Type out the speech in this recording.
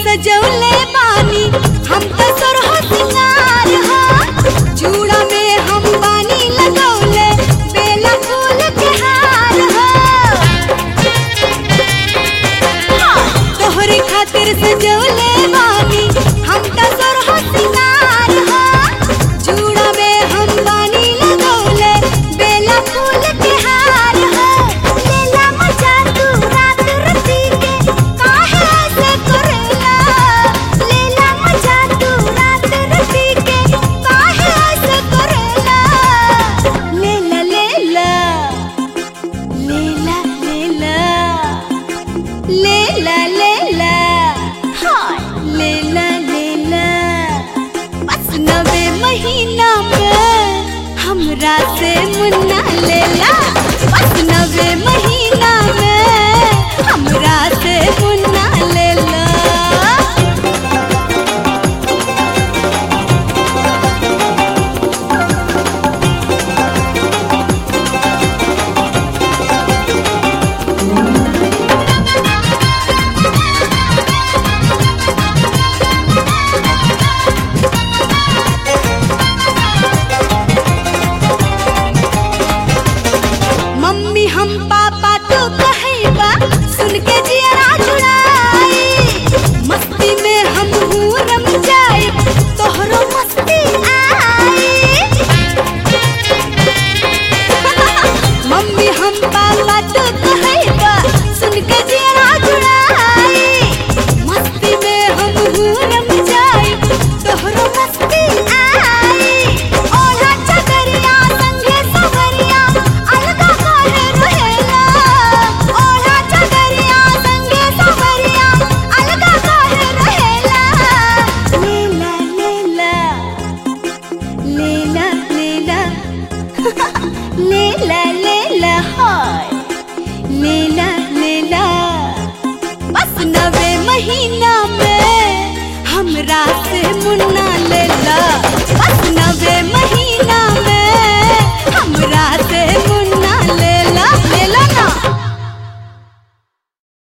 सजौले बानी हम तो सरह सिंगार हा चूड़ा में हम बानी लगौले बेला फूल के हार हा तोहरे खातिर सजौले बानी हम तो सरह सिंगार हा चूड़ा में हम बानी लगौले बेला फूल के हार हा लेला मजा तू रात रती के काहे ऐसे करेला लेला मजा तू रात रती के काहे ऐसे करेला लेला लेला लेला लेला लेला लेला हाय लेला लेला बस नवे महीना में हमरा से मुन्ना लेला बस नवे महीना में हमरा से मुन्ना लेला मम्मी हम पापा तो कहैबा सुन के जियरा जुड़ाई मस्ती में हम हूँ रम जाए तोहरो मस्ती आई मम्मी हम पापा तो कहैबा सुन के जियरा जुड़ाई मस्ती में हम हूँ रम जाए तोहरो मस्ती आई ओढ़ा चदरिया संगे सवरिया अलगा काहे रहेला ओढ़ा चदरिया संगे सवरिया अलगा काहे रहेला लेला लेला लेला लेला लेला लेला हाय लेला लेला बस नवे महीना में हमरा से मुन्ना लेला बस नवे महीना